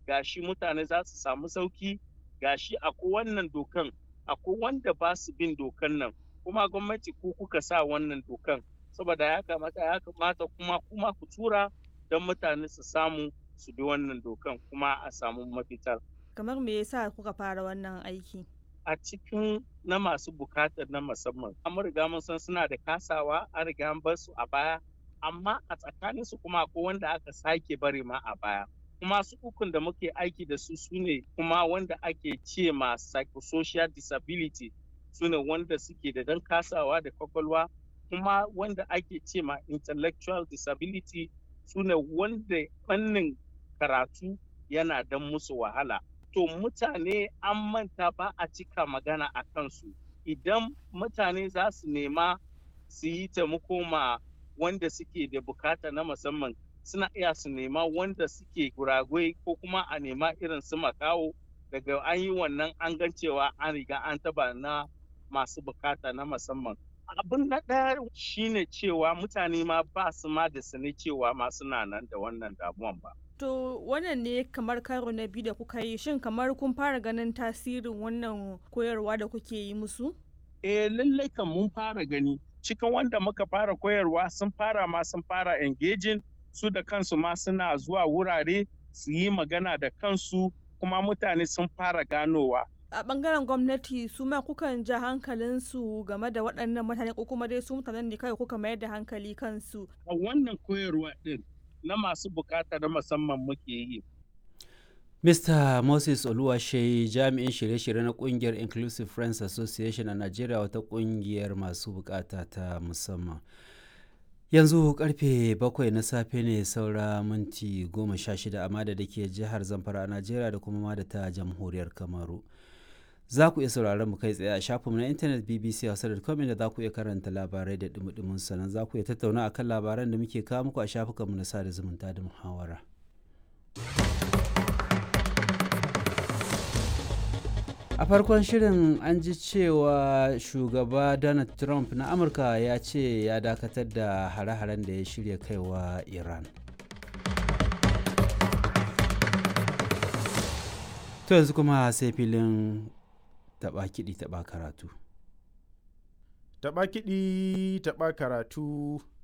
gashi mutane za su samu sauki gashi akwai wannan dokan akwai wanda ba su bin dokan nan kuma gwamnati ku kuka sa wannan dokan saboda ya kamata ya kamata kuma kuma ku tura don mutane su samu su bi wannan dokan kuma a samu mafitar kamar me yasa kuka fara wannan aiki a cikin na masu bukatar na musamman an riga mun san suna da kasawa an riga an bar su a baya amma a tsakanin su kuma akwai wanda aka sake bari ma a baya kuma su ukun da muke aiki da su sune kuma wanda ake ce ma psychosocial disability sune wanda suke da dan kasawa da kwakwalwa kuma wanda ake ce ma intellectual disability sune wanda fannin karatu yana dan musu wahala to mutane an manta ba a cika magana a kansu idan mutane za su nema su yi taimako ma wanda suke da bukata na musamman suna iya su nema wanda suke guragwai ko kuma a nema irin su makawo daga an yi wannan an gan cewa an riga an taba na masu bukata na musamman abin na ɗaya shine cewa mutane ma ba su ma da sani cewa ma suna nan da wannan damuwan ba To wannan ne kamar karo na biyu da kuka yi shin kamar kun fara ganin tasirin wannan koyarwa da kuke yi musu? Eh lallai kan mun fara gani cikin wanda muka fara koyarwa sun fara ma sun fara engaging su da kansu ma suna zuwa wurare su yi magana da kansu kuma mutane sun fara ganowa. A bangaren gwamnati su ma kukan ja hankalinsu game da waɗannan mutane ko kuma dai su mutanen ne kawai kuka mayar da hankali kansu. A wannan koyarwa ɗin na masu bukata na musamman muke yi. Mr. Moses Oluwashe jami'in shirye-shirye na kungiyar Inclusive Friends Association a Najeriya wata kungiyar masu bukata ta musamman. Yanzu karfe bakwai na safe ne saura minti goma sha shida amma da ke jihar Zamfara a Najeriya da kuma ma da ta jamhuriyar Kamaru. Za ku iya sauraron mu kai tsaye a shafinmu na intanet BBC Hausa.com inda za ku iya karanta labarai da dumudumin sannan za ku iya tattauna akan labaran da muke kawo muku a shafukanmu na sada zumunta da muhawara. a farkon shirin an ji cewa shugaba donald trump na amurka ya ce ya dakatar da hare-haren da ya shirya kaiwa iran to yanzu kuma sai filin taba kiɗi taba karatu taba kiɗi taba karatu